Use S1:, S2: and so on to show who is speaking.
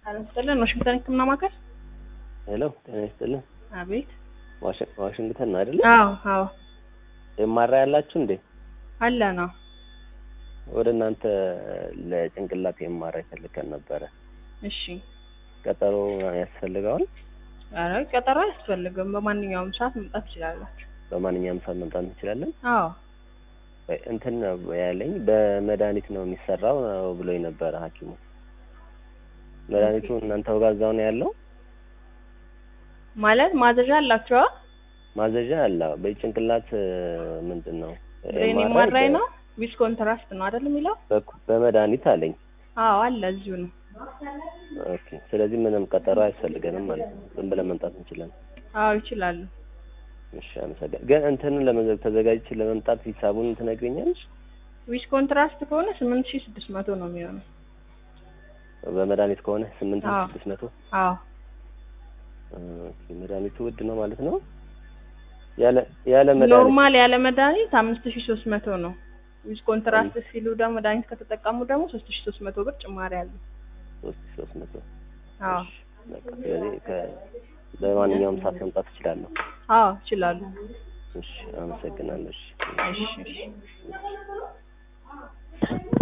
S1: ጤና ይስጥልን። ዋሽንግተን ሕክምና ማዕከል።
S2: ሄሎ ጤና ይስጥልን።
S1: አቤት።
S2: ዋሽ- ዋሽንግተን ነው አይደለ?
S1: አዎ አዎ
S2: የማራ ያላችሁ እንዴ?
S1: አለ ነው።
S2: ወደ እናንተ ለጭንቅላት የማራ ይፈልገን ነበረ።
S1: እሺ።
S2: ቀጠሮ ያስፈልገዋል?
S1: ኧረ ቀጠሮ አያስፈልግም። በማንኛውም ሰዓት መምጣት ትችላላችሁ።
S2: በማንኛውም ሰዓት መምጣት እንችላለን?
S1: አዎ
S2: ወይ እንትን ነው ያለኝ በመድኃኒት ነው የሚሰራው ብሎኝ ነበረ ሐኪሙ። መድኃኒቱ እናንተው ጋር እዛው ነው ያለው?
S1: ማለት ማዘዣ አላችኋ?
S2: ማዘዣ አለ። በጭንቅላት ምንድን ነው
S1: ብሬን
S2: MRI
S1: ኤምአርአይ
S2: በ-
S1: ነው ዊዝ ኮንትራስት ነው አይደል የሚለው?
S2: በኩ- በመድኃኒት አለኝ።
S1: አዎ አለ እዚሁ ነው።
S2: ኦኬ። ስለዚህ ምንም ቀጠሮ አያስፈልገንም ማለት ነው። ዝም ብለን መምጣት እንችላለን።
S1: አዎ ይችላሉ።
S2: እሺ፣ አመሰግናለሁ። ግን እንትንን ለመዘ ተዘጋጅቼ ለመምጣት ሂሳቡን ትነግሪኛለሽ?
S1: ዊዝ ኮንትራስት ከሆነ ስምንት ሺህ ስድስት መቶ ነው የሚሆነው።
S2: በመድኃኒት ከሆነ ስምንት ሺህ
S1: አዎ።
S2: ስድስት መቶ
S1: አዎ
S2: ኦኬ። መድኃኒቱ ውድ ነው ማለት ነው። ያለ ያለ መድኃኒት
S1: ኖርማል ያለ መድኃኒት አምስት ሺህ ሶስት መቶ ነው። ዊዝ ኮንትራስት ሲሉ ደግሞ መድኃኒት ከተጠቀሙ ደግሞ ሶስት ሺህ ሶስት መቶ ብር ጭማሪ አለ።
S2: ሶስት ሺህ ሶስት መቶ
S1: አዎ
S2: እሺ፣ በቃ ስለዚህ ከ በማንኛውም ሰዓት መምጣት እችላለሁ።
S1: አዎ ይችላሉ።
S2: እሺ፣ አመሰግናለሁ። እሺ።
S1: እሺ እሺ